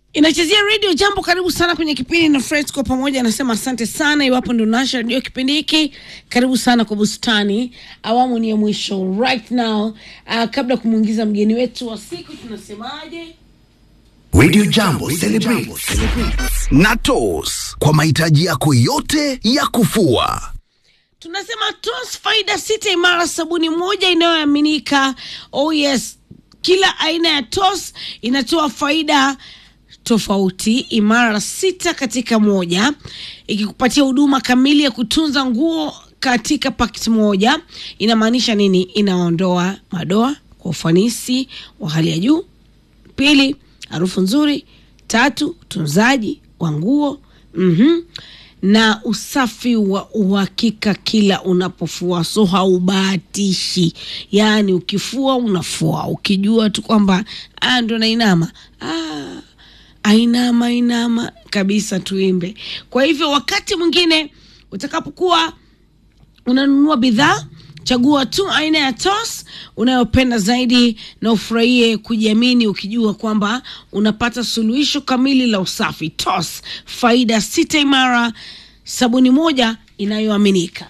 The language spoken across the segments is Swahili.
inachezea redio jambo karibu sana kwenye kipindi na fresco pamoja anasema asante sana iwapo ndo nasha redio kipindi hiki karibu sana kwa bustani awamu ni ya mwisho right now uh, kabla ya kumwingiza mgeni wetu wa siku tunasemaje Radio Jambo celebrates na TOS kwa mahitaji yako yote ya kufua. tunasema tos faida sita imara sabuni moja inayoaminika oh yes kila aina ya tos inatoa faida tofauti imara sita katika moja ikikupatia huduma kamili ya kutunza nguo katika pakiti moja inamaanisha nini inaondoa madoa kwa ufanisi wa hali ya juu pili harufu nzuri tatu utunzaji wa nguo mm na usafi wa uhakika kila unapofua so haubahatishi yaani ukifua unafua ukijua tu kwamba "Ah, ndo nainama ah, ainama inama kabisa tuimbe kwa hivyo wakati mwingine utakapokuwa unanunua bidhaa chagua tu aina ya tos unayopenda zaidi na ufurahie kujiamini ukijua kwamba unapata suluhisho kamili la usafi tos faida sita imara sabuni moja inayoaminika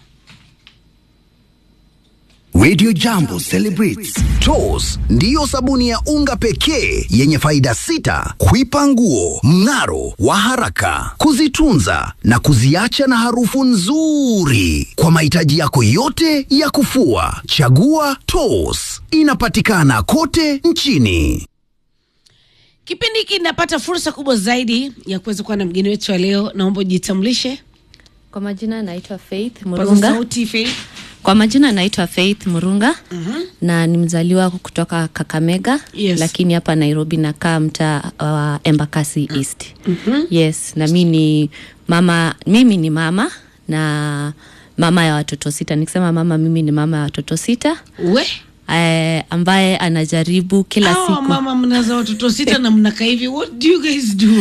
Radio Jambo celebrates TOS ndiyo sabuni ya unga pekee yenye faida sita: kuipa nguo mng'aro wa haraka, kuzitunza na kuziacha na harufu nzuri. Kwa mahitaji yako yote ya kufua, chagua TOS. Inapatikana kote nchini. kipindi hiki kinapata fursa kubwa zaidi ya kuweza kuwa na mgeni wetu wa leo naomba ujitambulishe Kwa majina naitwa Faith paza Murunga. sauti Faith. Kwa majina naitwa Faith Murunga na ni mzaliwa kutoka Kakamega Yes. lakini hapa Nairobi nakaa mtaa wa Embakasi East. Yes, na mimi ni mama, mimi ni mama na mama ya watoto sita. Nikisema mama, mimi ni mama ya watoto sita we eh, ambaye anajaribu kila Hawa siku mama mnaza watoto sita na mnakaa hivi what do you guys do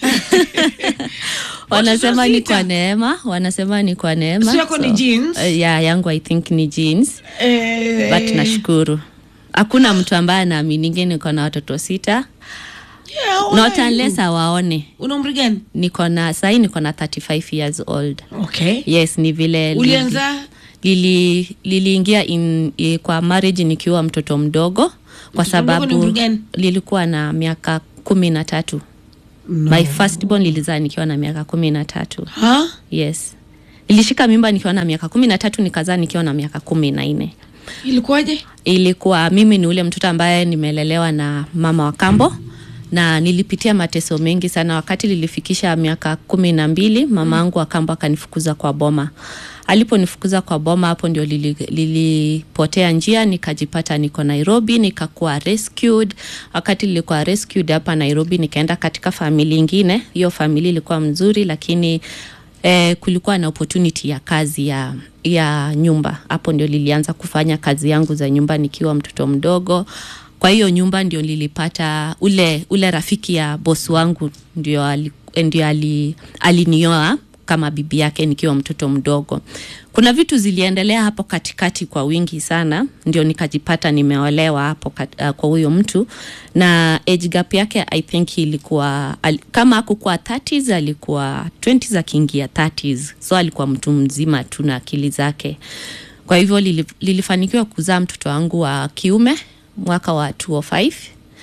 wanasema Watoto ni sita? kwa neema, wanasema ni kwa neema. So yako ni genes? eh, yeah, yangu I think ni jeans. eh, but nashukuru hakuna mtu ambaye anaaminigi niko na watoto sita yeah, how not are you? unless awaone una umri gani niko na sahii niko na 35 years old okay yes ni vile ulianza lili liliingia in, i, kwa marriage nikiwa mtoto mdogo kwa Mtoto mdogo ni sababu umri gani? lilikuwa na miaka kumi na tatu no. my first born lilizaa nikiwa na miaka kumi na tatu ha? yes nilishika mimba nikiwa na miaka kumi na tatu nikazaa nikiwa na miaka kumi na nne ilikuwaje ilikuwa mimi ni ule mtoto ambaye nimelelewa na mama wa kambo na nilipitia mateso mengi sana wakati lilifikisha miaka kumi na mbili mama angu wa kambo akanifukuza kwa boma aliponifukuza kwa boma hapo ndio lili- lilipotea njia nikajipata niko nairobi nikakuwa rescued wakati nilikuwa rescued hapa nairobi nikaenda katika famili ingine hiyo famili ilikuwa mzuri lakini eh, kulikuwa na opportunity ya kazi ya ya nyumba hapo ndio lilianza kufanya kazi yangu za nyumba nikiwa mtoto mdogo kwa hiyo nyumba ndio nilipata ule ule rafiki ya bosi wangu ndio ali, ndio ali, alinioa kama bibi yake nikiwa mtoto mdogo kuna vitu ziliendelea hapo katikati kwa wingi sana ndio nikajipata nimeolewa hapo kat, uh, kwa huyo mtu na age gap yake i think ilikuwa al, kama akukuwa 30s alikuwa 20s akiingia 30s so alikuwa mtu mzima tu na akili zake kwa hivyo lili, lilifanikiwa kuzaa mtoto wangu wa kiume mwaka wa 205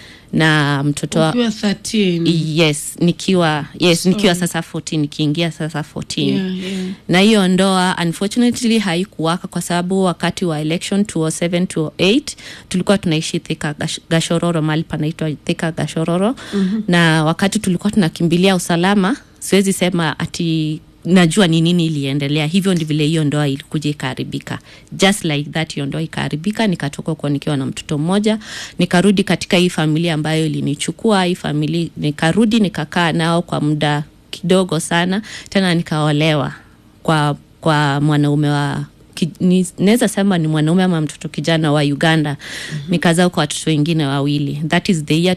na mtoto wa, ukiwa 13 yes nikiwa yes nikiwa sasa 14 nikiingia sasa 14 yeah, yeah. na hiyo ndoa unfortunately haikuwaka kwa sababu wakati wa election 207 208 tulikuwa tunaishi thika Gash- gashororo mahali panaitwa thika gashororo mm-hmm. na wakati tulikuwa tunakimbilia usalama siwezi sema ati najua ni nini iliendelea hivyo ndi vile hiyo ndoa ilikuja ikaharibika just like that hiyo ndoa ikaharibika nikatoka huko nikiwa na mtoto mmoja nikarudi katika hii familia ambayo ilinichukua hii familia nikarudi nikakaa nao kwa muda kidogo sana tena nikaolewa kwa kwa mwanaume wa ki- ni- naweza sema ni mwanaume ama mtoto kijana wa uganda mm-hmm. nikazaa kwa watoto wengine wawili that is the year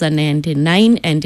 2009 and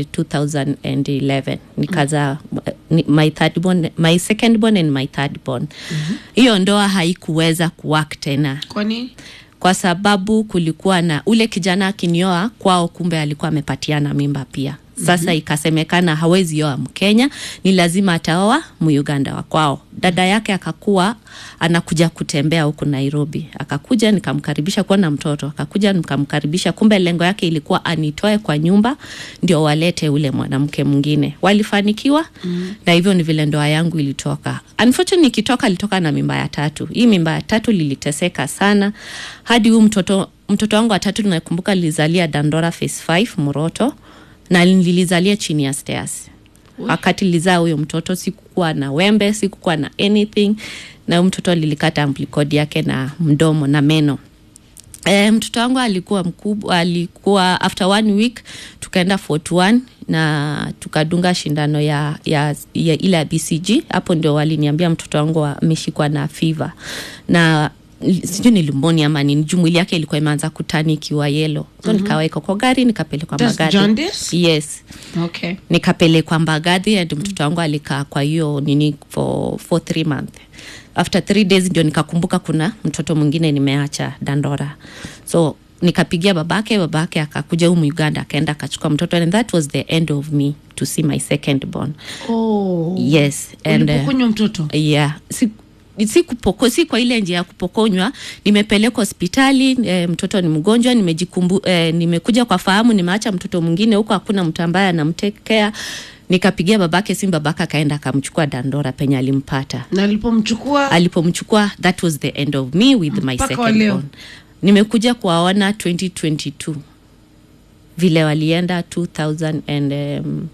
2011 nikazaa mm-hmm. my third born, my second born and my third born hiyo mm-hmm. ndoa haikuweza kuwak tena kwa nini kwa sababu kulikuwa na ule kijana akinioa kwao kumbe alikuwa amepatiana mimba pia sasa mm-hmm. ikasemekana hawezi oa mkenya ni lazima ataoa muuganda wa kwao dada yake akakuwa anakuja kutembea huku nairobi akakuja nikamkaribisha kuona mtoto akakuja nikamkaribisha kumbe lengo yake ilikuwa anitoe kwa nyumba ndio walete ule mwanamke mwingine walifanikiwa mm. na hivyo ni vile ndoa yangu ilitoka unfortunately nikitoka alitoka na mimba ya tatu hii mimba ya tatu liliteseka sana hadi huu mtoto mtoto wangu watatu nakumbuka lilizalia dandora face 5 moroto na nilizalia chini ya stairs wakati lizaa huyo mtoto sikukuwa na wembe sikukuwa na anything na huyo mtoto lilikata amplikodi yake na mdomo na meno E, mtoto wangu alikuwa mkubwa alikuwa after one week tukaenda fort one na tukadunga shindano ya, ya, ya ile ya bcg hapo ndio waliniambia mtoto wangu ameshikwa na fiva na sijui ni lumoni ama nini juu mwili yake ilikuwa imeanza kutani ikiwa yelo so mm-hmm. nikawekwa kwa gari nikapelekwa That's magadi jaundice? yes okay nikapelekwa mbagathi and mtoto wangu alikaa kwa hiyo nini for, for three month after three days ndio nikakumbuka kuna mtoto mwingine nimeacha dandora so nikapigia babake babake akakuja humu uganda akaenda akachukua mtoto and that was the end of me to see my second born oh. yes and uh, ulipokunywa mtoto yeah si, si, kupoko, si kwa ile njia ya kupokonywa nimepelekwa hospitali e, mtoto ni mgonjwa nimejikumbu e, nimekuja kwa fahamu nimeacha mtoto mwingine huko hakuna mtu ambaye anamtekea nikapigia babake simu babake akaenda akamchukua dandora penye alimpata na alipomchukua alipomchukua that was the end of me with my Mpaka wa second leo. born nimekuja kuwaona 2022 vile walienda 2000 and um,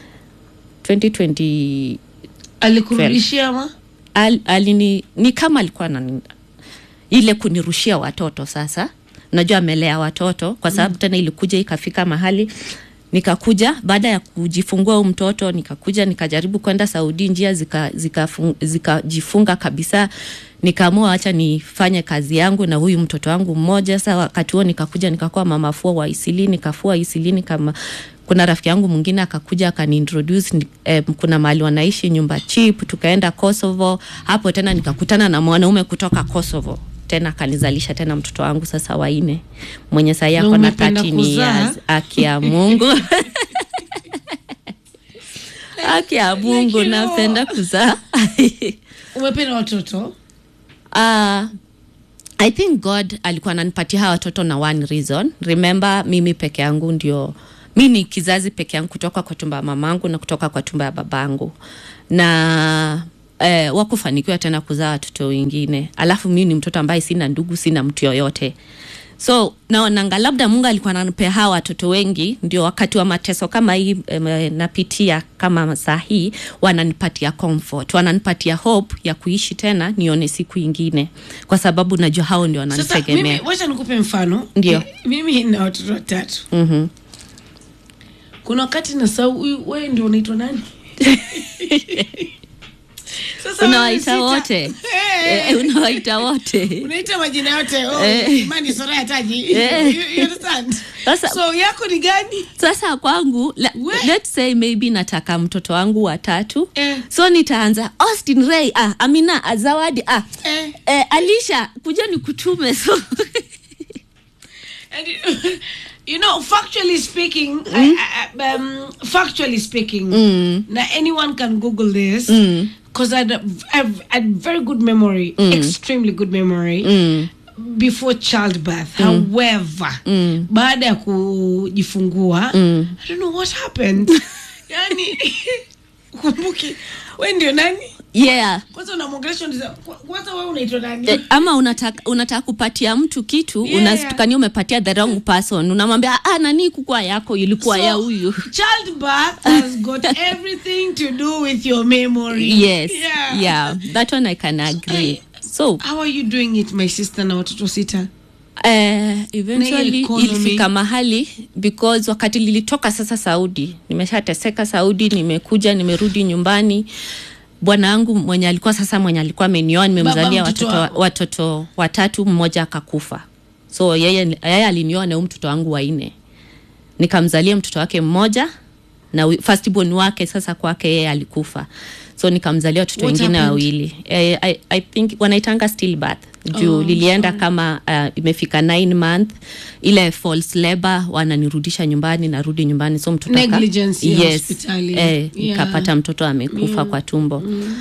2020 alikurudishia ma al, alini ni kama alikuwa na ile kunirushia watoto sasa najua amelea watoto kwa sababu mm. tena ilikuja ikafika mahali nikakuja baada ya kujifungua huu mtoto nikakuja nikajaribu kwenda saudi njia zikajifunga zika, zika zikajifunga kabisa nikaamua acha nifanye kazi yangu na huyu mtoto wangu mmoja sa wakati huo nikakuja nikakuwa mama fua wa isili nikafua isili kama kuna rafiki yangu mwingine akakuja akaniintroduce ni- eh, kuna mahali wanaishi nyumba chip tukaenda kosovo hapo tena nikakutana na mwanaume kutoka kosovo tena akanizalisha tena mtoto wangu sasa waine mwenye sahii Na ako na umependa 13 kuzaa? years aki ya mungu aki ya mungu you know. napenda kuzaa umependa watoto uh, i think god alikuwa ananipatia hawa watoto na one reason remember mimi peke yangu ndio mi ni kizazi peke yangu kutoka kwa tumba ya mamangu na kutoka kwa tumba ya babangu na eh, wakufanikiwa tena kuzaa watoto wengine alafu mi ni mtoto ambaye sina ndugu sina mtu yoyote so naonanga labda mungu alikuwa ananipea hawa watoto wengi ndio wakati wa mateso kama hii em, napitia kama saa hii wananipatia comfort wananipatia hope ya kuishi tena nione siku ingine kwa sababu najua hao ndio sasa mimi wananitegemea wacha nikupe mfano Ndio. Eh, mimi na watoto watatu Mhm. kuna wakati nasau huyu wewe ndio unaitwa nani Sasa unawaita wewe wote sita- Eh, Eh, unawaita wote unaita majina yote oh, Eh. imani sora ya taji Eh. you, you understand Sasa- so yako ni gani sasa kwangu la, We. let's say maybe nataka mtoto wangu watatu Eh. so nitaanza austin ray ah, amina ah, zawadi ah, Eh. eh, alisha kuja ni kutume so And you, you know, factually speaking, I, I, um, factually speaking, now anyone can Google this because I had, I've had very good memory, extremely good memory. before childbirth however baada ya kujifungua i don't know what happened yani kumbuki we ndio nani yeah kwanza unamwongelesha unasema, "Kwa- kwanza we unaitwa nani Eh, ama unataka unataka kupatia mtu kitu Yeah, unatukania umepatia the wrong person unamwambia ah, nani kukua yako ilikuwa So, ya huyu childbirth has got everything to do with your memory yes yeah. yeah. that one i can agree so how are you doing it my sister na watoto sita eh, eventually economy. ilifika mahali because wakati lilitoka sasa saudi nimeshateseka saudi nimekuja nimerudi nyumbani bwana wangu mwenye alikuwa sasa mwenye alikuwa amenioa nimemzalia Baba mtoto watoto, wako. watoto watatu mmoja akakufa so yeye, yeye alinioa na huyu mtoto wangu wanne nikamzalia mtoto wake mmoja na wi- firstborn wake sasa kwake yeye alikufa so nikamzalia watoto What wengine happened? wawili eh, I, i think wanaitanga still birth juu Oh, lilienda kama uh, imefika 9 month ile false labor wananirudisha nyumbani narudi nyumbani so mtoto aka- Negligence ya yes, hospitali. eh, Yeah. nikapata mtoto amekufa kwa tumbo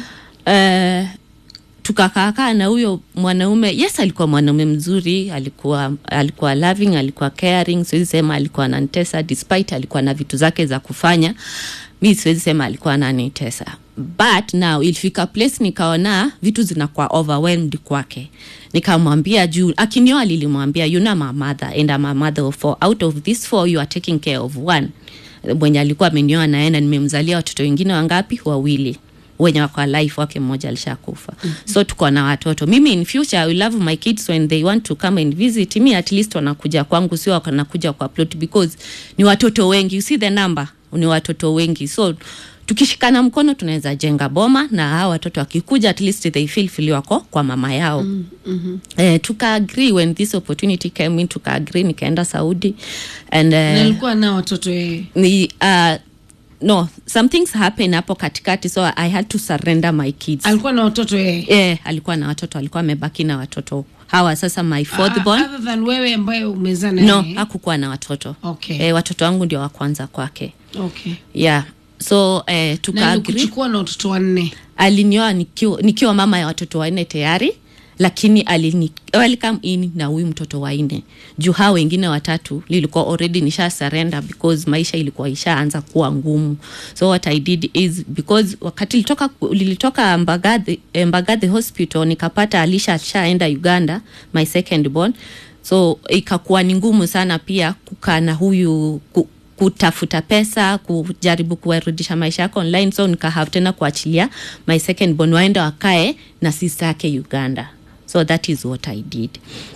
eh, tukakaakaa na huyo mwanaume yes alikuwa mwanaume mzuri alikuwa alikuwa loving alikuwa caring siwezi sema alikuwa ananitesa despite alikuwa na vitu zake za kufanya mi siwezi sema alikuwa ananitesa but now ilifika place nikaona vitu zinakuwa overwhelmed kwake nikamwambia juu akinioa lilimwambia you know my mother and I'm a mother of four out of this four you are taking care of one mwenye alikuwa amenioa naye na nimemzalia watoto wengine wangapi wawili wenye wako alive wake mmoja alishakufa mm-hmm. so tuko na watoto mimi in future I will love my kids when they want to come and visit me at least wanakuja kwangu sio wanakuja kwa plot because ni watoto wengi you see the number ni watoto wengi so tukishikana mkono tunaweza jenga boma na hawa watoto wakikuja at least they feel feel wako kwa mama yao mm-hmm. eh, tuka agree when this opportunity came in tuka agree nikaenda saudi and na eh, alikuwa na watoto yeye ni uh, no some things happen hapo katikati so i had to surrender my kids alikuwa na watoto yeye eh, alikuwa na watoto alikuwa amebaki na watoto hawa sasa my fourth born Ah, other than wewe ambaye umezaa na no yeye. hakukuwa na watoto Okay. eh, watoto wangu ndio wa kwanza kwake okay yeah so eh, na tuka agree alikuchukua na watoto wanne alinioa nikiwa, nikiwa mama ya watoto wanne tayari lakini alini welcome in na huyu mtoto wanne juu hao wengine watatu lilikuwa already nisha surrender because maisha ilikuwa ishaanza kuwa ngumu so what i did is because wakati lilitoka, lilitoka mbagathi, eh, mbagathi hospital nikapata alisha ashaenda uganda my second born so ikakuwa ni ngumu sana pia kukaa na huyu ku, kutafuta pesa kujaribu kuwarudisha maisha yako online so nikahave tena kuachilia my second born waende wakae na sista yake uganda so that is what i did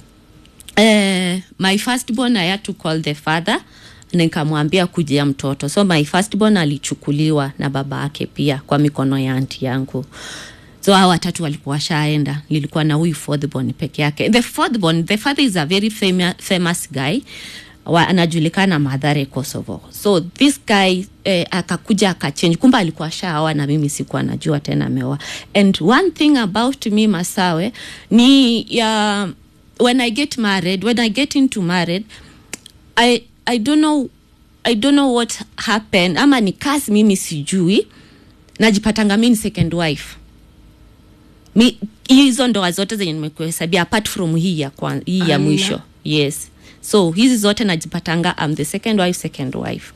uh, my first born i had to call the father nikamwambia kujia mtoto so my first born alichukuliwa na baba yake pia kwa mikono ya anti yangu so hao watatu walikuwa washaenda nilikuwa na huyu fourthborn peke yake the fourthborn the father is a very fama, famous guy wa, anajulikana madhare kosovo so this guy eh, akakuja akachange kumbe alikuwa shaoa na mimi sikuwa najua tena ameoa and one thing about me masawe ni ya when i get married when i get into married i i don't know i don't know what happened ama ni kasi mimi sijui najipatanga mi ni second wife mi hizo ndoa zote zenye nimekuhesabia apart from hii ya, kwan, hii ya Ala. mwisho yes so hizi zote najipatanga am the second wife second wife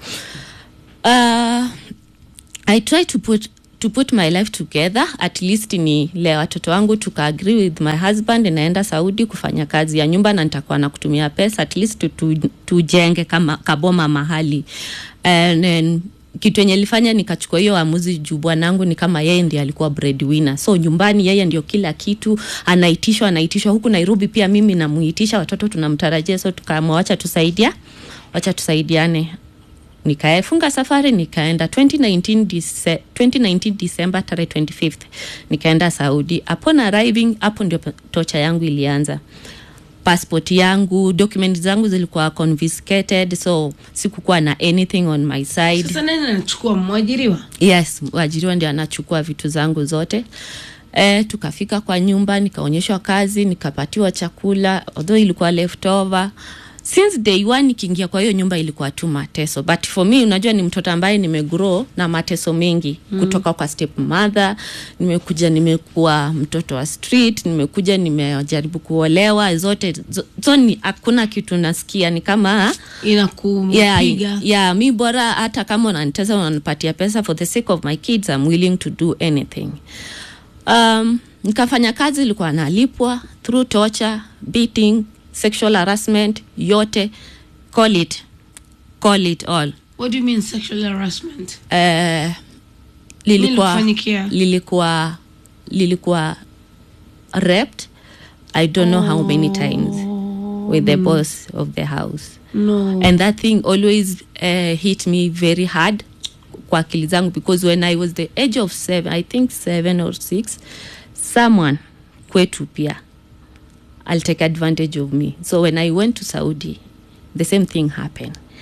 uh, i try to put to put my life together at least ni le watoto wangu tuka agree with my husband naenda saudi kufanya kazi ya nyumba na nitakuwa na kutumia pesa at least tu- tu- tujenge kama kaboma mahali and, then kitu yenye ilifanya nikachukua hiyo amuzi juu bwanangu ni kama yeye ndiye alikuwa breadwinner so nyumbani yeye ndio kila kitu anaitishwa anaitishwa huku nairobi pia mimi namuitisha watoto tunamtarajia so tukaamua wacha tusaidia wacha tusaidiane nikafunga safari nikaenda 2019, Dece- 2019 december tarehe 25th nikaenda saudi upon arriving hapo ndio tocha yangu ilianza passport yangu document zangu zilikuwa confiscated so sikukuwa na anything on my side sasa nani anachukua mwajiriwa yes waajiriwa ndio anachukua vitu zangu zote e, tukafika kwa nyumba nikaonyeshwa kazi nikapatiwa chakula although ilikuwa leftover since day one nikiingia kwa hiyo nyumba ilikuwa tu mateso but for me unajua ni mtoto ambaye nimegrow na mateso mengi mm. kutoka kwa step mother nimekuja nimekuwa mtoto wa street nimekuja nimejaribu kuolewa zote zo, zo ni hakuna kitu nasikia ni kama inakupiga yeah, yeah, mi bora hata kama unanitesa unanipatia pesa for the sake of my kids I'm willing to do anything um, nikafanya kazi ilikuwa nalipwa through torture beating sexual harassment yote call it call it all what do you mean sexual harassment uh, lilikuwa Lilikufanyikia? lilikuwa lilikuwa raped i don't know how many times with the boss of the house no and that thing always uh, hit me very hard kwa akili zangu because when i was the age of seven i think seven or six someone kwetu pia i'll take advantage of me so when i went to saudi the same thing happened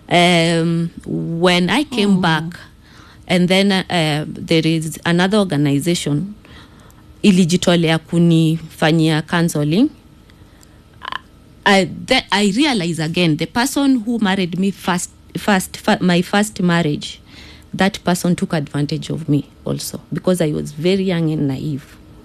um, when i came back and then uh, there is another organization ilijitolea kunifanyia counseling I, the, I realize again the person who married me first, first, fir- my first marriage, that person took advantage of me also because I was very young and naive.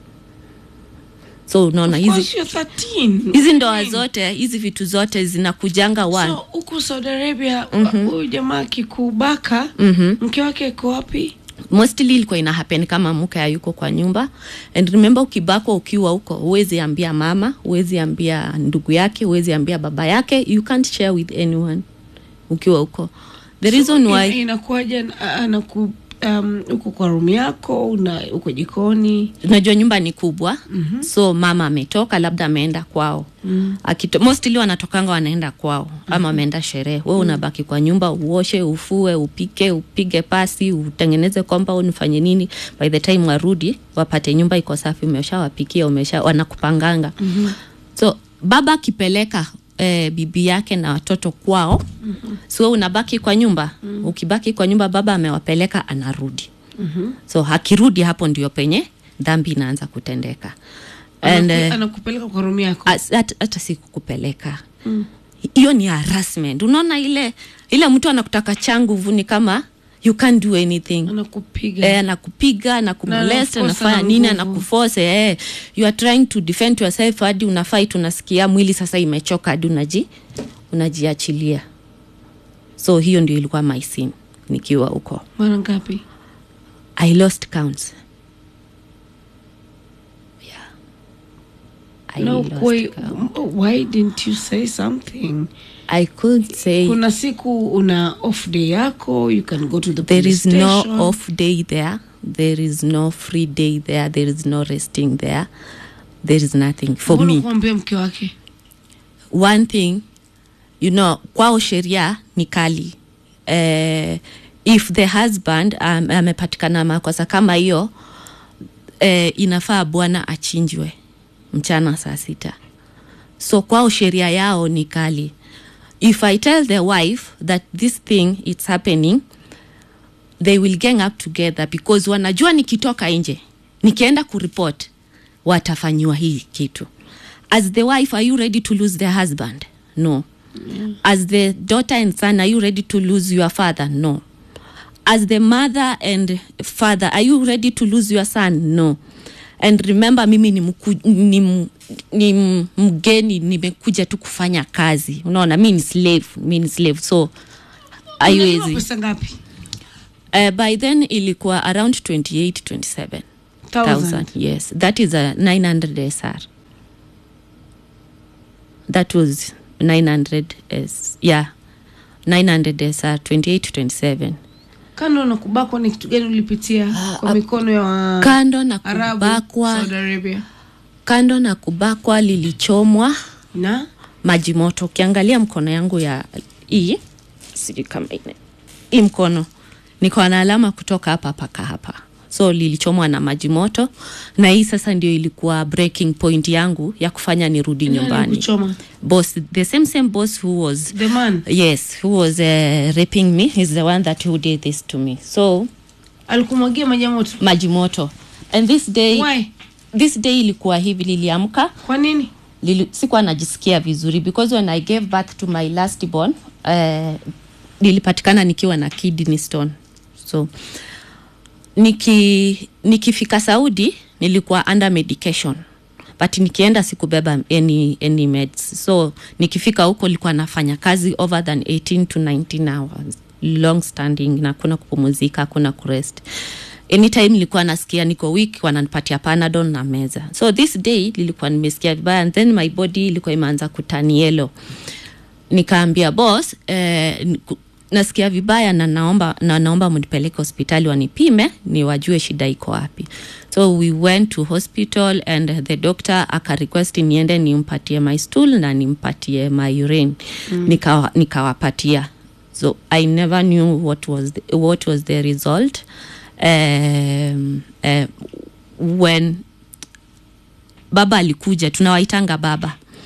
So unaona Of hizi course you're 13. hizi ndoa zote hizi vitu zote zinakujanga one So huku Saudi Arabia huyu jamaa akikubaka mke wake iko wapi? mostly ilikuwa ina happen kama mke hayuko kwa nyumba and remember ukibakwa ukiwa huko huwezi ambia mama huwezi ambia ndugu yake huwezi ambia baba yake you can't share with anyone ukiwa huko the reason Ina- why inakuwaje ana- anaku um, uko kwa room yako una uko jikoni unajua nyumba ni kubwa mm-hmm. so mama ametoka labda ameenda kwao mm. Akito, mostly wanatokanga wanaenda kwao mm-hmm. ama wameenda sherehe we unabaki kwa nyumba uoshe ufue upike upige pasi utengeneze compound ufanye nini by the time warudi wapate nyumba iko safi umeshawapikia umesha wanakupanganga mm-hmm. so baba akipeleka eh, bibi yake na watoto kwao mm-hmm. so unabaki kwa nyumba mm-hmm. ukibaki kwa nyumba baba amewapeleka anarudi mm-hmm. so akirudi hapo ndio penye dhambi inaanza kutendeka and Anaku- eh, anakupeleka kwa room yako as- hata hata si kukupeleka hiyo ni harassment unaona ile ile mtu anakutaka changuvu ni kama you can't do anything anakupiga eh, anakupiga anakumolest anakuforce anafanya na nini nguvu. anakufose eh, you are trying to defend yourself hadi unafait unasikia mwili sasa imechoka hadi unaji unajiachilia so hiyo ndio ilikuwa my sin nikiwa huko mara ngapi i lost counts yeah. I no lost why, count. why didn't you say something I could say kuna siku una off day yako you can go to the there police is no station. off day there there is no free day there there is no resting there there is nothing for Mbona me kuambia mke wake one thing you know kwao sheria ni kali eh, if the husband um, amepatikana makosa kama hiyo eh, inafaa bwana achinjwe mchana saa sita so kwao sheria yao ni kali if i tell the wife that this thing it's happening they will gang up together because wanajua nikitoka nje nikienda kuripot watafanyiwa hii kitu as the wife are you ready to lose their husband no as the daughter and son are you ready to lose your father no as the mother and father are you ready to lose your son no and remember mimi ni, mku, ni, m- ni m- mgeni nimekuja tu kufanya kazi unaona mi ni slave mi ni slave so Unalipa haiwezi pesa ngapi uh, by then ilikuwa around 28 27 Thousand. yes that is a 900 sr that was 900 s yeah 900 sr 28 27 kando na kubakwa ni kitu gani ulipitia kwa mikono ya wa- kando na Arabu, kubakwa Saudi Arabia kando na kubakwa lilichomwa na maji moto ukiangalia mkono yangu ya hii sijui kama ine hii mkono niko na alama kutoka hapa mpaka hapa so lilichomwa na maji moto na hii sasa ndio ilikuwa breaking point yangu ya kufanya nirudi Nani nyumbani alikuchoma? boss the same same boss who was the man yes who was uh, raping me is the one that who did this to me so alikumwagia maji ya moto maji moto and this day Why? this day ilikuwa hivi liliamka kwa nini lili, sikuwa najisikia vizuri because when i gave birth to my last born uh, nilipatikana nikiwa na kidney stone so niki nikifika saudi nilikuwa under medication but nikienda sikubeba any, any meds so nikifika huko likuwa nafanya kazi over than 18 to 19 hours long standing na kuna kupumuzika kuna kurest anytime nilikuwa nasikia niko weak wananipatia panadol na meza so this day nilikuwa nimesikia vibaya and then my body ilikuwa imeanza kutani yellow nikaambia boss eh, niku- nasikia vibaya na naomba, na naomba mnipeleke hospitali wanipime ni wajue shida iko wapi so we went to hospital and the doctor akarequest niende nimpatie my stool na nimpatie my urine mm. nikawa, nikawapatia so i never knew what was the, what was the result um, uh, when baba alikuja tunawaitanga baba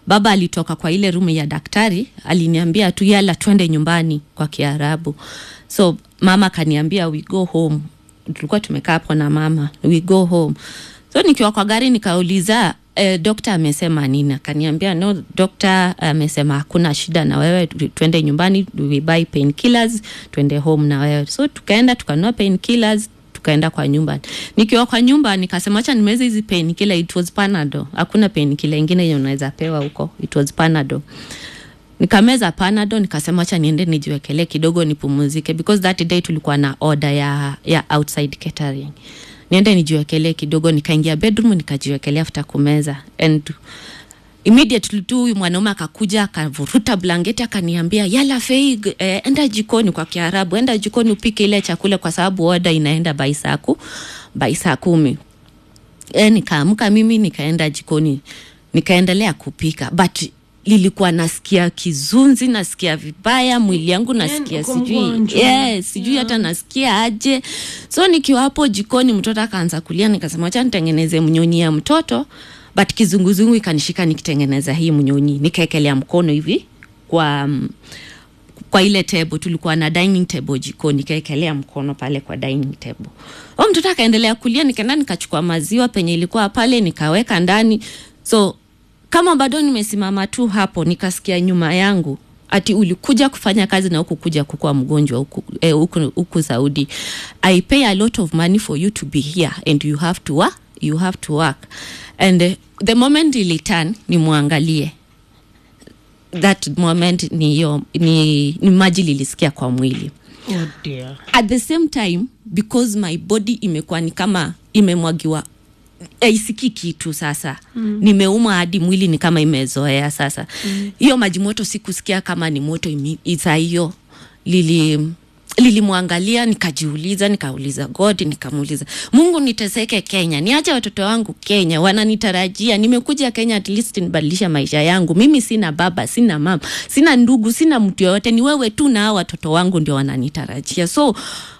baba alitoka kwa ile rumu ya daktari aliniambia tu yala twende nyumbani kwa kiarabu so mama akaniambia we go home tulikuwa tumekaa hapo na mama we go home so nikiwa kwa gari nikauliza eh, dokta amesema nini akaniambia no dokta amesema hakuna shida na wewe tu- twende nyumbani we buy pain killers twende home na wewe so tukaenda tukanua pain killers tukaenda kwa nyumba nikiwa kwa nyumba nikasema acha nimeze hizi pain killer it was panado hakuna pain killer ingine yenye unaweza pewa huko it was panado nikameza panado nikasema acha niende nijiwekelee kidogo nipumuzike because that day tulikuwa na order ya, ya outside catering niende nijiwekelee kidogo nikaingia bedroom nikajiwekelea after kumeza and immediately tu huyu mwanaume akakuja akavuruta blanketi akaniambia yala fei eh, enda jikoni kwa kiarabu enda jikoni upike ile chakula kwa sababu oda inaenda by saa ku by saa kumi e, nikaamka mimi nikaenda jikoni nikaendelea kupika but lilikuwa nasikia kizunzi nasikia vibaya mwili yangu nasikia uko sijui mgonjwa. yes, sijui hata nasikia aje so nikiwa hapo jikoni mtoto akaanza kulia nikasema acha nitengeneze mnyonyi ya mtoto but kizunguzungu ikanishika nikitengeneza hii mnyonyi nikaekelea mkono hivi kwa mm, kwa ile table tulikuwa na dining table jikoni nikaekelea mkono pale kwa dining table o mtoto akaendelea kulia nikaenda nikachukua maziwa penye ilikuwa pale nikaweka ndani so kama bado nimesimama tu hapo nikasikia nyuma yangu ati ulikuja kufanya kazi na huku kuja kukua mgonjwa huku, eh, huku, huku saudi i pay a lot of money for you to be here and you have to work, you have to work and uh, the moment ilitan nimwangalie that moment ni hiyo ni, ni maji lilisikia kwa mwili Oh dear. at the same time because my body imekuwa ni kama imemwagiwa aisikii kitu sasa mm. nimeumwa hadi mwili ni kama imezoea sasa hiyo mm. maji moto sikusikia kama ni moto imi- isa hiyo lili lilimwangalia nikajiuliza nikauliza god nikamuuliza mungu niteseke kenya niache watoto wangu kenya wananitarajia nimekuja kenya at least nibadilisha maisha yangu mimi sina baba sina mama sina ndugu sina mtu yoyote ni wewe tu na hao watoto wangu ndio wananitarajia so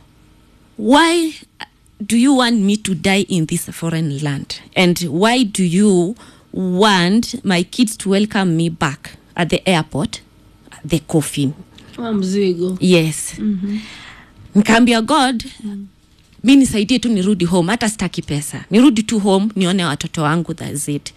why do you want me to die in this foreign land and why do you want my kids to welcome me back at the airport the coffin Wa mzigo yes mm-hmm. nikaambia god mm. mi nisaidie tu nirudi home hata sitaki pesa nirudi tu home nione watoto wangu that's it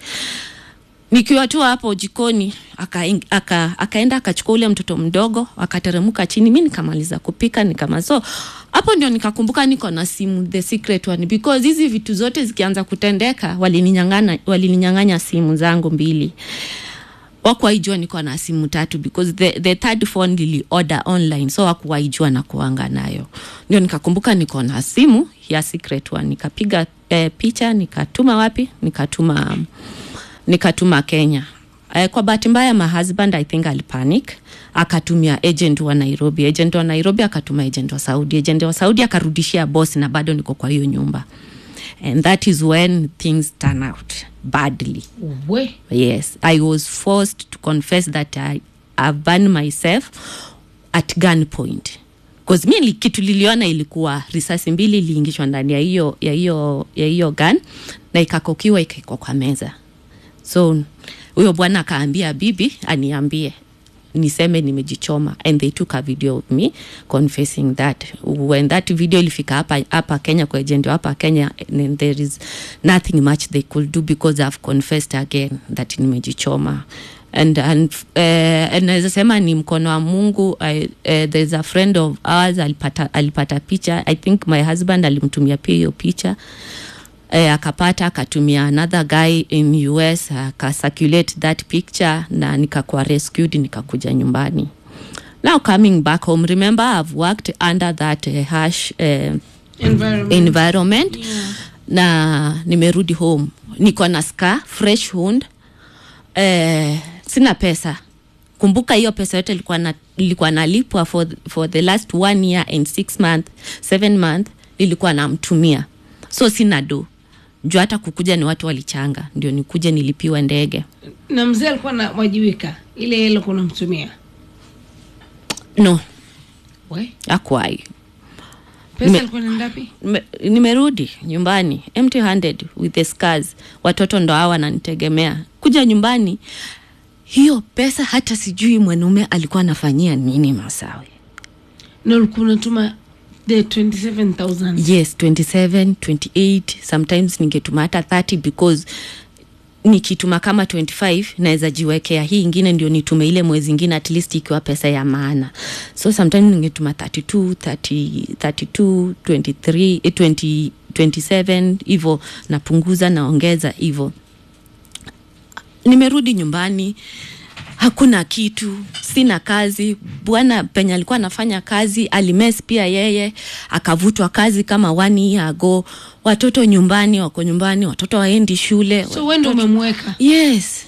nikiwa tu hapo jikoni akaing- aka- akaenda akachukua ule mtoto mdogo akateremka chini mi nikamaliza kupika nikama so hapo ndio nikakumbuka niko na simu the secret one because hizi vitu zote zikianza kutendeka walininyang'anya walininyang'anya simu zangu mbili wakuwaijua niko na simu tatu because the, the third phone lili order online so wakuwaijua na kuanga nayo ndio nikakumbuka niko na simu ya secret one nikapiga eh, picha nikatuma wapi nikatuma um, nikatuma kenya eh, kwa bahati mbaya my husband i think alipanic akatumia agent wa nairobi agent wa nairobi akatuma agent wa saudi agent wa saudi akarudishia boss na bado niko kwa hiyo nyumba and that is when things turn out badly we yes i was forced to confess that i have burned myself at gunpoint bcause mi li- kitu liliona ilikuwa risasi mbili iliingishwa ndani ya hiyo ya hiyo ya hiyo gun na ikakokiwa ikaekwa kwa meza so huyo bwana akaambia bibi aniambie niseme nimejichoma and they took a video of me confessing that when that video ilifika hapa hapa kenya kwa agent hapa kenya and there is nothing much they could do because i've confessed again that nimejichoma and and uh, and naweza sema ni mkono wa mungu I, uh, there's a friend of ours alipata, alipata picha i think my husband alimtumia pia hiyo picha eh, akapata akatumia another guy in us akacirculate that picture na nikakuwa rescued nikakuja nyumbani now coming back home remember i've worked under that uh, harsh uh, environment environment Yeah. na nimerudi home niko na scar fresh wound eh, sina pesa kumbuka hiyo pesa yote ilikuwa na ilikuwa nalipwa for, for the last one year and six month seven month ilikuwa namtumia so sina do juu hata kukuja ni watu walichanga ndio nikuje nilipiwe ndege na mzee alikuwa anawajibika ile hela kunamtumia no we akwai pesa Nime- alikuwa naenda wapi Nime- nimerudi nyumbani empty handed with the scars watoto ndo hawa wananitegemea kuja nyumbani hiyo pesa hata sijui mwanaume alikuwa anafanyia nini masawe na ulikuwa unatuma the 27000 yes 27 28 sometimes ningetuma hata 30 because nikituma kama 25 naweza jiwekea hii ingine ndio nitume ile mwezi ingine at least ikiwa pesa ya maana so sometimes ningetuma 32 30, 32 23 eh, 20, 27 hivo napunguza naongeza hivo nimerudi nyumbani hakuna kitu sina kazi bwana penye alikuwa anafanya kazi alimes pia yeye akavutwa kazi kama one year ago watoto nyumbani wako nyumbani watoto waendi shule so wendo umemweka yes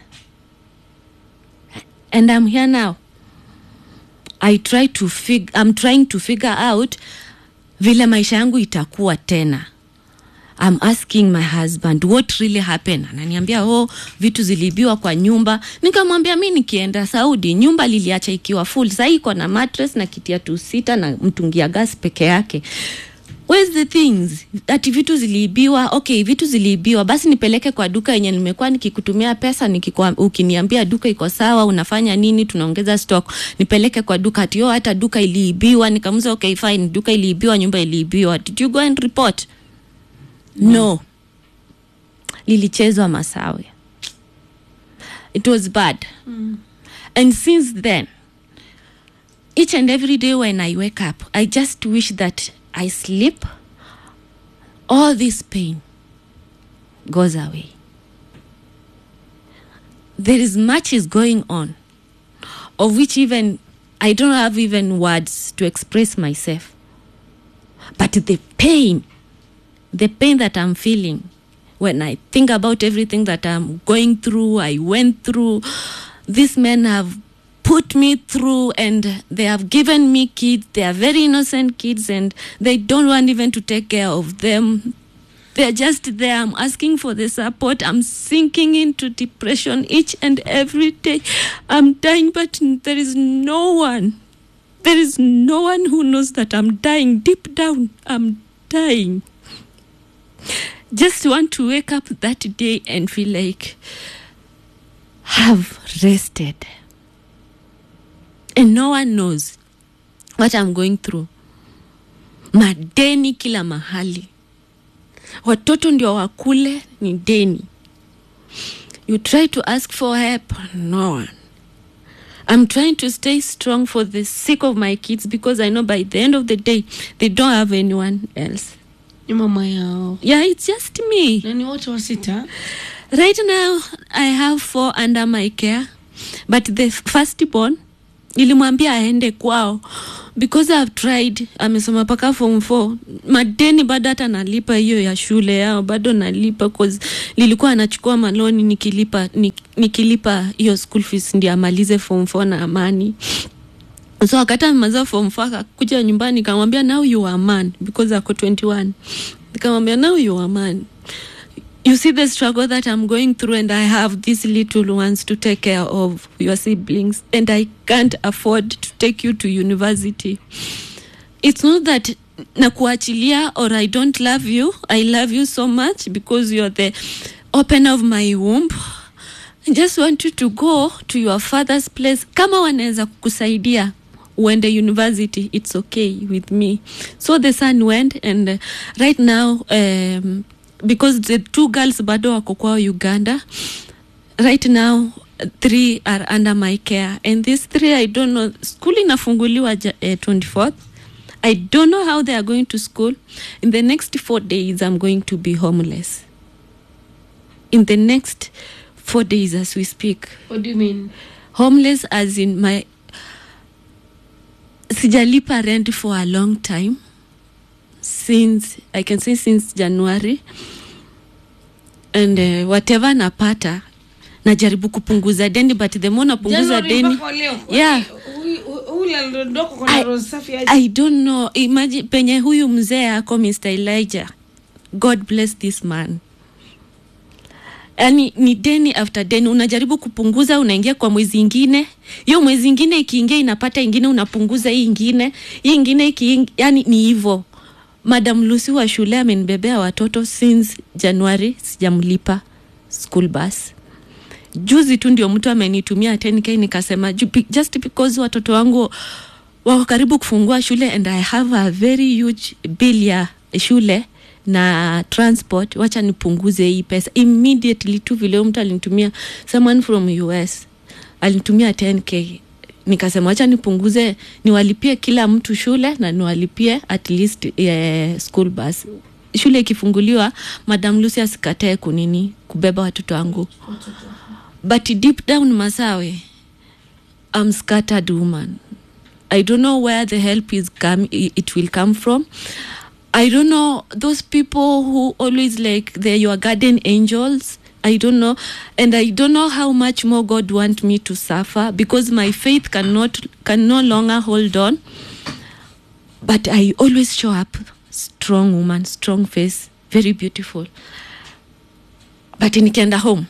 and i'm here now i try to fig i'm trying to figure out vile maisha yangu itakuwa tena I'm asking my husband what really happened ananiambia oh vitu ziliibiwa kwa nyumba nikamwambia mi nikienda saudi nyumba liliacha ikiwa full sahii iko na mattress na kitia tu sita na mtungia gas peke yake Where's the things ati vitu ziliibiwa okay vitu ziliibiwa basi nipeleke kwa duka yenye nimekuwa nikikutumia pesa nikikwa, ukiniambia duka iko sawa unafanya nini tunaongeza stock nipeleke kwa duka ati oh hata duka iliibiwa nikamuza okay fine duka iliibiwa nyumba iliibiwa did you go and report no lilichezwa masawe it was bad mm. and since then each and every day when i wake up i just wish that i sleep all this pain goes away there is much is going on of which even i don't have even words to express myself but the pain the pain that I'm feeling when I think about everything that I'm going through, I went through, these men have put me through and they have given me kids. They are very innocent kids and they don't want even to take care of them. They're just there. I'm asking for the support. I'm sinking into depression each and every day. I'm dying, but there is no one. There is no one who knows that I'm dying. Deep down, I'm dying just want to wake up that day and feel like have rested and no one knows what i'm going through madeni kila mahali watoto ndio wakule ni deni you try to ask for help no one i'm trying to stay strong for the sake of my kids because i know by the end of the day they don't have anyone else ni mama yao yeah it's just me na ni wote wa sita right now i have four under my care but the first born nilimwambia aende kwao because I've tried amesoma mpaka form 4 madeni bado hata nalipa hiyo ya shule yao bado nalipa cause nilikuwa anachukua maloni nikilipa nik, nikilipa hiyo school fees ndio amalize form 4 na amani so wakati amemaliza form 4 akakuja nyumbani nikamwambia now you are man because ako 21 nikamwambia now you are man you see the struggle that I'm going through, and I have these little ones to take care of, your siblings, and I can't afford to take you to university. It's not that nakuachilia or I don't love you. I love you so much because you're the opener of my womb. I just want you to go to your father's place. Kama wanaweza kukusaidia uende university, it's okay with me. So the son went, and uh, right now, um, because the two girls bado wako kwao uganda right now three are under my care and these three i don't know school inafunguliwa ja- eh, 24th i don't know how they are going to school in the next four days i'm going to be homeless in the next four days as we speak what do you mean homeless as in my sijalipa rent for a long time since i can say since january and uh, whatever napata najaribu kupunguza deni but the more napunguza January deni mpaka leo. yeah Huyu- huyu aliondoka kwa I- roho safi aje? i don't know imagine penye huyu mzee ako mr elijah god bless this man yani ni deni after deni unajaribu kupunguza unaingia kwa mwezi ingine hiyo mwezi ingine ikiingia inapata ingine unapunguza hii ingine hii ingine iki, yani ni hivo madam lusi wa shule amenibebea watoto since january sijamlipa school bus juzi tu ndio mtu amenitumia 10k nikasema "Ju- be- just because watoto wangu wako karibu kufungua shule and i have a very huge bill ya shule na transport wacha nipunguze hii pesa immediately tu vile huyu mtu alinitumia someone from us alinitumia 10k nikasema wacha nipunguze niwalipie kila mtu shule na niwalipie at least eh, school bus shule ikifunguliwa madam lucy asikatae kunini kubeba watoto wangu but deep down masawe I'm scattered woman I don't know where the help is come it will come from. I don't know those people who always like they're your guardian angels. I don't know, and I don't know how much more God want me to suffer because my faith cannot can no longer hold on. But I always show up strong woman, strong face, very beautiful. But nikienda home,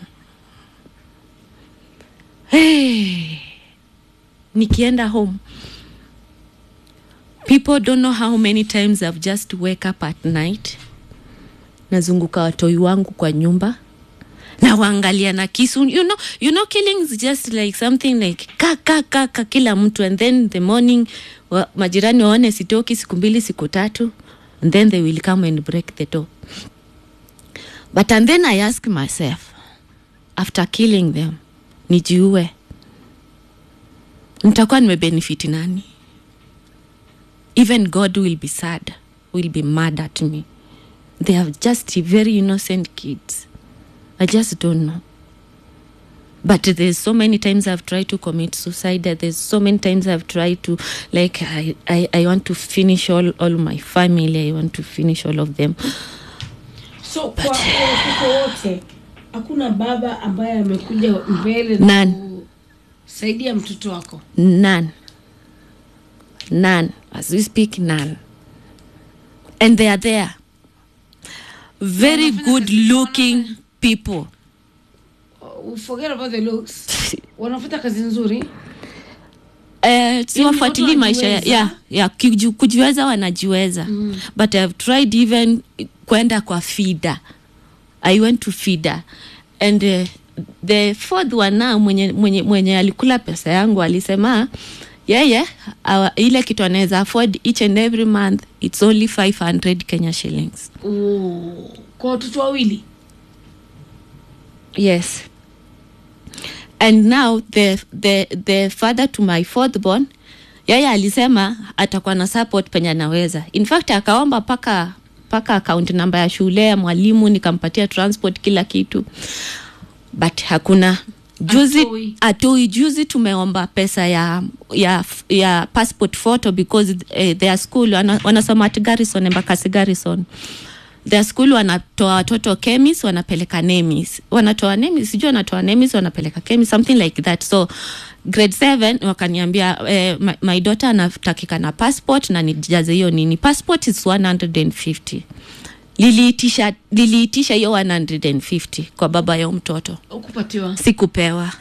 hey, nikienda home people don't know how many times I've just wake up at night nazunguka watoi wangu kwa nyumba na waangalia na kisu you know, you know killing is just like something like ka ka ka ka kila mtu and then the morning wa, majirani waone sitoki siku mbili siku tatu and then they will come and break the door but and then I ask myself after killing them nijiue nitakuwa nimebenefiti nani even God will be sad, will be mad at me. They are just very innocent kids. I just don't know. But there's so many times I've tried to commit suicide. that There's so many times I've tried to, like, I, I, I want to finish all, all my family. I want to finish all of them. so kwa kwa watoto wote hakuna baba ambaye amekuja mbele na None. kusaidia mtoto wako None. None. As we speak, none. And they are there. Very Wanafanya good kazi- looking people. Uh, forget about the looks wanafanya kazi nzuri Eh, siwafuatilii watu maisha ya, wanajiweza. ya, ya kuji- kujiweza wanajiweza mm. but I've tried even kwenda kwa fida I went to fida and uh, the fourth one now mwenye, mwenye, mwenye alikula pesa yangu alisema yeye yeah, ile kitu anaweza afford each and every month it's only 500 Kenya shillings Oh, kwa watoto wawili yes and now the, the, the father to my fourth born yeye alisema atakuwa na support penye anaweza in fact akaomba paka paka account namba ya shule ya mwalimu nikampatia transport kila kitu but hakuna juzi Atoi. atoi juzi tumeomba pesa ya ya ya passport photo because eh, their school wana, wanasoma at garrison embakasi garrison their school wanatoa watoto chemis wanapeleka nemis wanatoa nemis sijui wanatoa nemis wanapeleka chemis something like that so grade 7 wakaniambia eh, my, my daughter anatakika na passport na nijaze hiyo nini passport is 150 liliitisha liliitisha hiyo 150 kwa baba ya huyo mtoto ukupatiwa sikupewa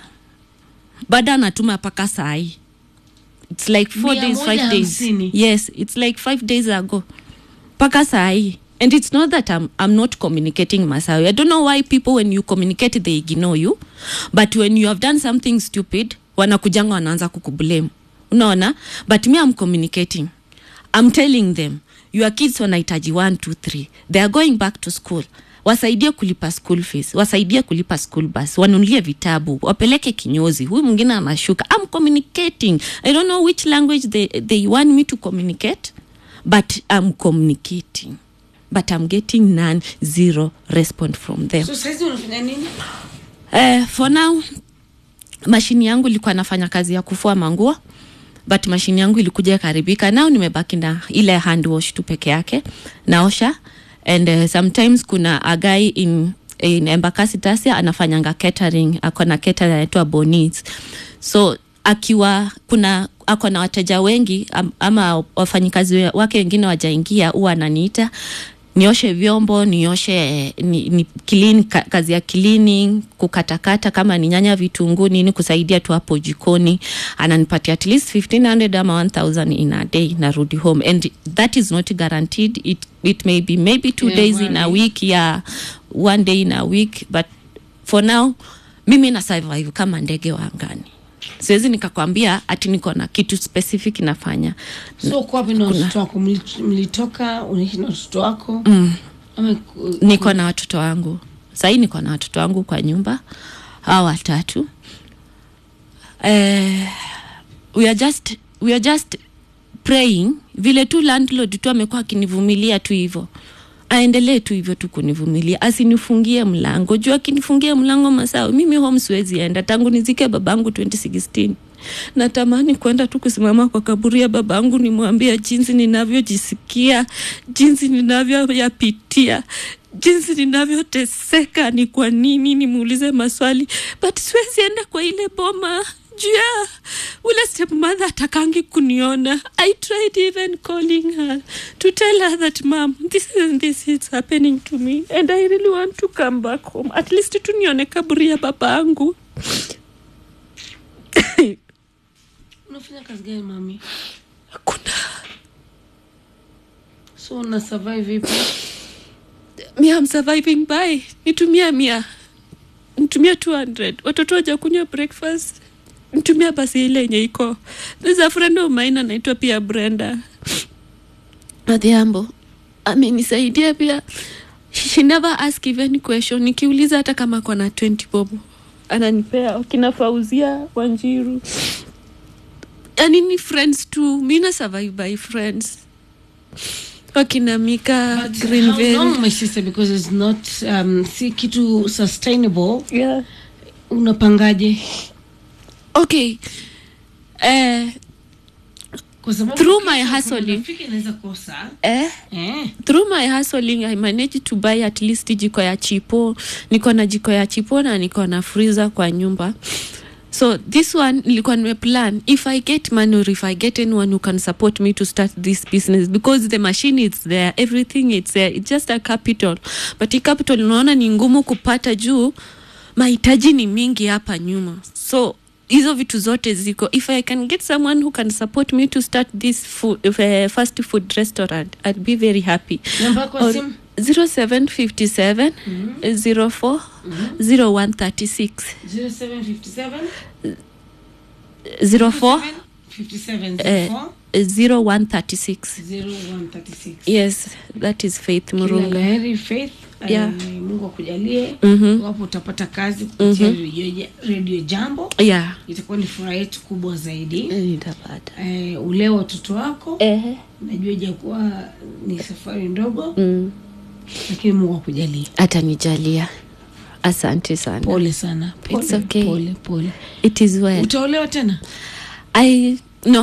bado anatuma mpaka sahii its like four Mia days moja five days hamsini. yes it's like five days ago mpaka sahii and it's not that I'm, I'm not communicating masawi i don't know why people when you communicate they ignore you but when you have done something stupid wanakujanga wanaanza kukublame unaona but me i'm communicating i'm telling them your kids wanahitaji 1 2 3 they are going back to school wasaidie kulipa school fees wasaidie kulipa school bus wanunulie vitabu wapeleke kinyozi huyu mwingine anashuka i'm communicating i don't know which language they, they want me to communicate but i'm communicating but i'm getting none zero response from them so saizi unafanya nini Eh, for now mashini yangu ilikuwa nafanya kazi ya kufua manguo but mashini yangu ilikuja ikaribika nao nimebaki na ile hand wash tu peke yake naosha and uh, sometimes kuna a guy in in embakasi tasia anafanyanga catering ako na catering anaitwa bonis so akiwa kuna ako na wateja wengi am, ama wafanyikazi wake wengine wajaingia huwa ananiita nioshe vyombo nioshe ni, ni clean, ka, kazi ya cleaning kukatakata kama ni nyanya vitunguu nini kusaidia tu hapo jikoni ananipatia at least 1500 ama 1000 in a day narudi home and that is not guaranteed it, it may be maybe two Yeah, days in a one week yeah one day in a week but for now mimi na survive kama ndege wa angani siwezi nikakwambia ati niko na kitu specific nafanya so uko wapi na watoto wako Mli- mlitoka unaishi na watoto wako mm. ama ku- niko na watoto wangu sahii niko na watoto wangu kwa nyumba hawa watatu eh, we are just, we are just praying vile tu landlord tu amekuwa akinivumilia tu hivyo aendelee tu hivyo tu kunivumilia asinifungie mlango juu akinifungia mlango masawa mimi home siwezi enda tangu nizike babangu 2016 natamani kwenda tu kusimama kwa kaburi ya babangu nimwambia jinsi ninavyojisikia jinsi ninavyoyapitia jinsi ninavyoteseka ni kwa nini nimuulize maswali but siwezi enda kwa ile boma juu ya ule stepmother atakangi kuniona i tried even calling her to tell her that mam this and this is happening to me and i really want to come back home at least tu nione kaburi ya baba angu unafanya kazi gani mami hakuna so una survive vipi mia am surviving by nitumia mia nitumia 200 watoto waja kunywa breakfast nitumia basi ile yenye iko there's a friend of mine anaitwa pia brenda adhiambo amenisaidia pia she never ask even question nikiuliza hata kama kona 20 bob ananipea wakina fauzia wanjiru yani ni friends tu mi na survive by friends wakina mika But how greenville long my sister because it's not um, si kitu sustainable yeah. unapangaje okay eh, kwa sababu Through my kesho hustling. kuna rafiki anaweza kosa eh, eh. through my hustling i managed to buy at least jiko ya chipo niko na jiko ya chipo na niko na freezer kwa nyumba so this one nilikuwa nimeplan if i get money or if i get anyone who can support me to start this business because the machine is there everything it's there it's just a capital but hii capital unaona ni ngumu kupata juu mahitaji ni mingi hapa nyuma so hizo vitu zote ziko if i can get someone who can support me to start this food, uh, fast food restaurant i'd be very happy namba yako ya simu 0757 04 0136 0757 04 57 eh, 04 0136 0136 yes that is faith Kila murunga laheri faith Yeah. eh, mungu akujalie Mhm. wapo utapata kazi kupitia redio, redio jambo yeah itakuwa ni furaha yetu kubwa zaidi nitapata eh, ule watoto wako ehe najua ijakuwa ni safari ndogo mm. lakini mungu akujalie atanijalia asante sana pole sana pole, It's okay. pole, pole. it is well utaolewa tena i no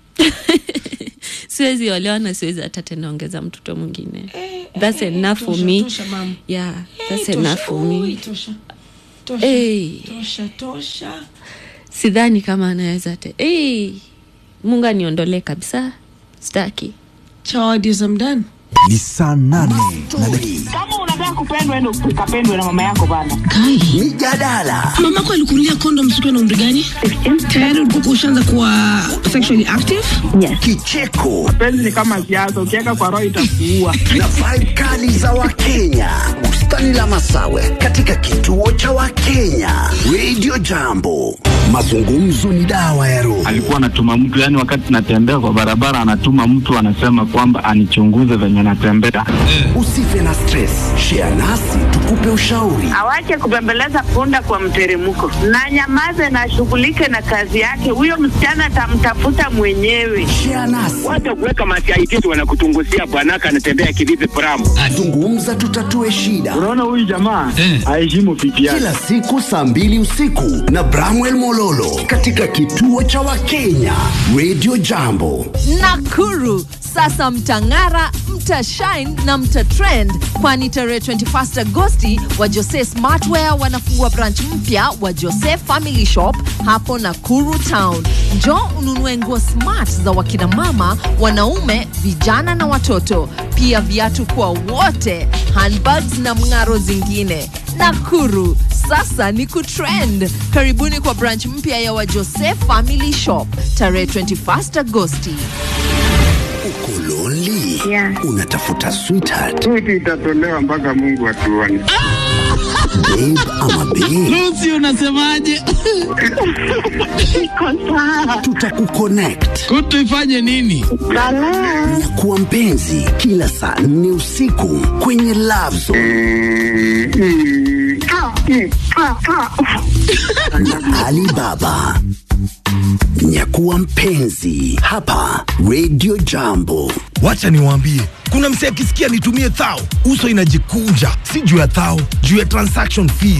siwezi olewa na siwezi hata tena ongeza mtoto mwingine Eh, That's eh, enough for tosha, me. tosha, mama. yeah Eh, that's tosha. enough for Ui, me tosha tosha Hey. tosha tosha sidhani kama anaweza te hey, mungu aniondolee kabisa staki chawadio za mdani ni saa nane na dakika kama unataka kupendwa endo ukapendwe na mama yako bana mijadala mamako alikunulia kondom sikiwa na umri gani tayari ulikuwa ushaanza kuwa sexually active kicheko penzi ni kama siasa ukiweka kwa roho itakuua na vibe kali za wakenya bustani la masawe katika kituo cha wakenya radio jambo mazungumzo ni dawa ya roho alikuwa anatuma mtu yani, wakati natembea kwa barabara, anatuma mtu anasema kwamba anichunguze venye natembea. usife na stress share nasi tukupe ushauri awache kubembeleza punda kwa mteremko na nyamaze na ashughulike na kazi yake huyo msichana atamtafuta mwenyewe share nasi Wacha kuweka masiaitisi wanakutunguzia bwanaka anatembea kivipi pramu. zungumza tutatue shida Unaona huyu jamaa aheshimu pipi yake. kila siku saa mbili usiku na bramwel mololo katika kituo cha wakenya radio jambo Nakuru sasa mtang'ara, mtashine na mtatrend, kwani tarehe 21 Agosti wa Jose Smartwear wanafungua branch mpya wa Jose Family Shop hapo Nakuru Town. Njoo ununue nguo smart za wakina mama, wanaume, vijana na watoto, pia viatu kwa wote, handbags na mng'aro zingine. Nakuru sasa ni kutrend. Karibuni kwa branch mpya ya wa Jose Family Shop tarehe 21 Agosti. uko lonely Yeah. unatafuta sweetheart Switi itatolewa mpaka Mungu atuone. babe ama babe Lucy unasemaje? Iko sawa. tutakuconnect Kutu ifanye nini? Balaa. na kuwa mpenzi kila saa nne usiku kwenye Love Zone Ah, mm, ah, ah. na Alibaba. Nyakuwa mpenzi hapa Radio Jambo. Wacha niwaambie, kuna msee akisikia nitumie thao, uso inajikunja, si juu ya thao, juu ya transaction fee